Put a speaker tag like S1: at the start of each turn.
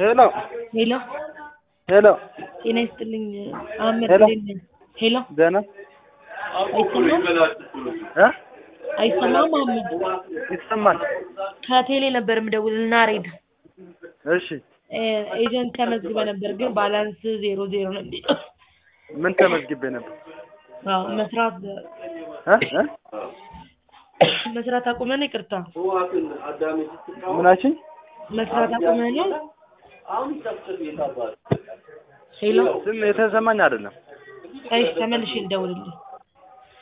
S1: ሄሎ
S2: ሄሎ
S1: ሄሎ
S2: ጤና ይስጥልኝ አህመድ
S1: ሄሎ።
S2: እንዴት ነህ? ሄሎ
S1: ደህና
S2: አይሰማም
S1: እ
S2: አይሰማም አህመድ
S1: ይሰማል።
S2: ከቴሌ ነበር የምደውልልህ ናሬድ
S1: እሺ
S2: እ ኤጀንት ተመዝግበ ነበር ግን ባላንስ ዜሮ ዜሮ ነው የሚለው
S1: ምን ተመዝግቤ ነበር?
S2: አዎ መስራት
S1: እ እ
S2: መስራት አቁመህ ነው ይቅርታ
S1: ምናችን
S2: መስራት አቁመህ ነው ሄሎ
S1: ስም የተሰማኝ አይደለም።
S2: እሺ ተመልሼ ልደውልልህ